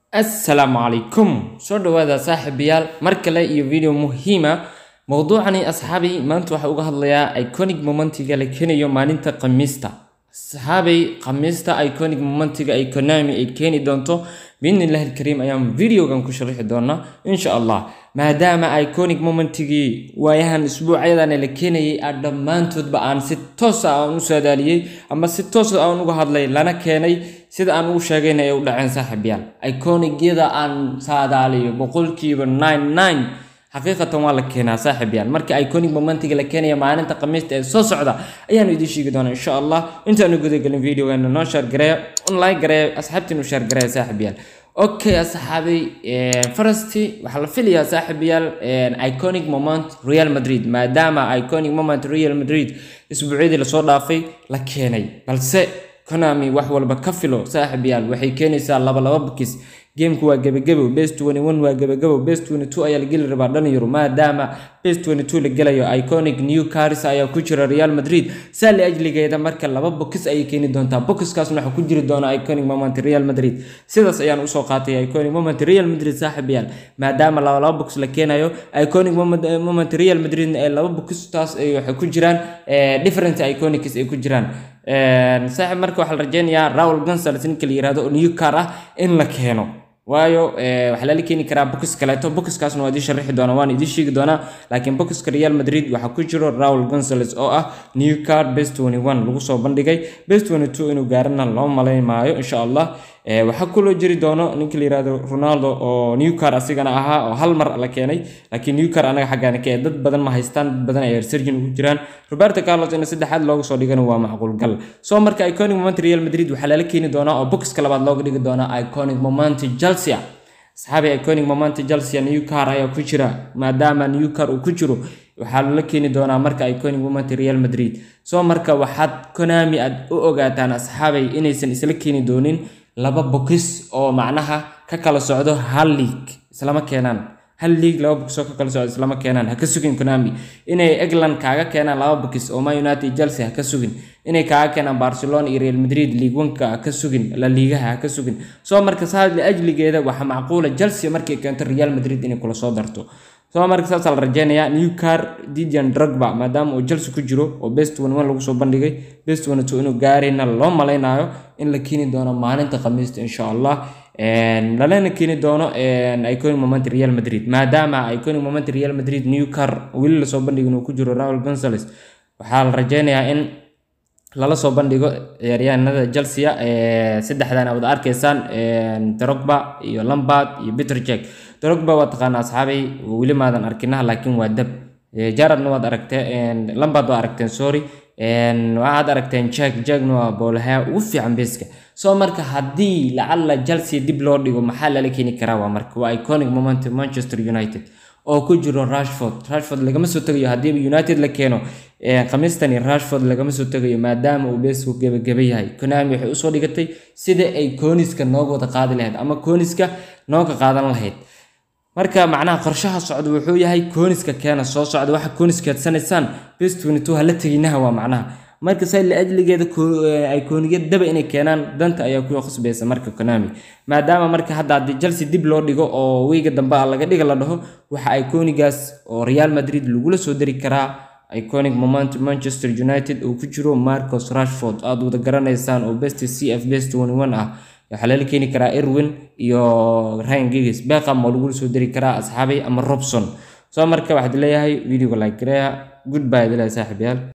assalaamu calaykum soo dhawaada saaxiibayaal mar kale iyo video muhiima mowduucani asxaabay maanta waxaa uga hadlayaa iconic momentiga la keenayo maalinta khamiista asxaabay khamiista iconic momentiga economy ay keeni doonto biidnillahi alkariim ayaan videogan ku sharaxi doonaa insha allah maadaama iconic momentigii waayahan isbuucyadan la keenayay aan dhammaantoodba aan si toosa aan u saadaaliyey ama si toosa aan uga hadlay lana keenay sida aan ugu sheegayna ay u dhaceen saaxiibyaal iconigyada aan saadaaliyo boqolkiiba nine nine xaqiiqatan waa la keenaa saaxiibyaal marka iconic momentiga la keenaya maalinta khamiista ee soo socda ayaanu idiin sheegi doonaa insha allah intaanu gudagelin videogeena noo shaargareeya online gareeya asxaabtiinu shaargareeya saaxiibyaal okay asxaabay farasti waxaa la filayaa saaxiibayaal iconic moment real madrid maadaama iconic moment real madrid isbuucyadii lasoo dhaafay la keenay balse konami wax walba ka filo saaxiibayaal waxay keenaysaa laba laba bukis geemku waa gebagabo best twenty one waa gebagabo best twenty two ayaa la geli rabaa dhalinyaro maadaama best twenty two la gelayo iconic new caris ayaa ku jira real madrid saa la ajligeeda marka laba bokis ayay keeni doontaa bokiskaasna waxaa ku jiri doona iconic moment real madrid sidaas ayaan usoo qaatay iconic moment real madrid saaxiibayaal maadaama laba laba bokis la keenayo iconic moment real madrid ee laba bokistaas waxay ku jiraan different iconics ay ku jiraan saaxiib marka waxaa la rajeynayaa raul gonzales ninka la yirahdo oo new car ah in la keeno waayo waxaa lala keeni karaa bokis kaleeto bokiskaasna waa idiin sharixi doonaa waan idiin sheegi doonaa laakiin bokiska real madrid waxaa ku jiro raul gonzales oo ah new car best twenty one lagu soo bandhigay best twenty two inuu gaarana loo malayn maayo insha allah waxaa kuloo jiri doono ninka la yirahdo ronaldo oo new car asigana ahaa oo hal mar la keenay laakiin new car anaga xaggaana ka dad badan ma haystaan dad badan ay surgeon ugu jiraan roberto carlos in saddexaad looga soo dhigana waa macquul gal soo marka iconic moment real madrid waxaa lala keeni doonaa oo boxka labaad looga dhigi doonaa iconic moment chelsea asxaabi iconic moment chelsea new car ayaa ku jira maadaama new car uu ku jiro waxaa lala keeni doonaa marka iconic moment real madrid soo marka waxaad konami aad u ogaataan asxaabay inaysan isla keeni doonin laba bokis oo macnaha ka kala socdo hal league islama keenaan hal league laba bokis oo ka kala socdo islama keenaan ha ka sugin konami inay england kaaga keenaan laba bokis oo man united chelsea ha ka sugin inay kaaga keenaan barcelona iyo real madrid league oneka ha ka sugin la liigaha ha ka sugin soo marka saas ajligeeda waxaa macquula chelsea markay keento real madrid inay kula soo darto soo marka saasaa la rajeynayaa new car didian drogba maadaama uu chelsea ku jiro oo best one one lagu soo bandhigay best one two inuu gaarayna loo malaynayo in la keeni doono maalinta khamiista insha allah lalana keeni doono iconic moment real madrid maadaama iconic moment real madrid new car weli lasoo bandhigin uu ku jiro raul gonzales waxaa la rajeynayaa in lala soo bandhigo ciyaaryahanada chelsea saddexdan aad arkaysaan drogba iyo lambard iyo peter jack drogba waa taqaana asxaabay weli maadan arkinaha laakiin waa dab jaradna waad aragteen lambard waa aragteen sorry waxaad aragteen jack jackna waa boolahaa ugu fiican beeska soo marka haddii lacalla chelsea dib loo dhigo maxaa lala keeni karaa waa marka waa iconic moment manchester united oo ku jiro rashford rashford lagama soo tegayo haddii united la keeno khamiistani rashford lagama soo tegayo maadaama uu beesku gebageba yahay konami waxay usoo dhigatay sida ay kooniska nooga wada qaadi lahayd ama kooniska nooga qaadan lahayd marka macnaha qorshaha socda wuxuu yahay kooniska keena soo socda waxa kooniska adsanaysaan best twenty two hala teginaha waa macnaha marka say la ajligeeda ay kooniyad daba inay keenaan danta ayaa ku khasbaysa marka konami maadaama marka hadda haddii chelsea dib loo dhigo oo weyga dambe a laga dhiga la dhaho waxa ay koonigaas oo real madrid lagula soo dari karaa iconic moment manchester united uu ku jiro marcos rashford aada wada garanaysaan oo best c f best one one ah waxaa lala keeni karaa erwin iyo ryan gigs beqam oo lagula soo dari karaa asxaabay ama robson soo marka waxaad leeyahay videoga like gareeya goodbye adilahay saaxiibayaal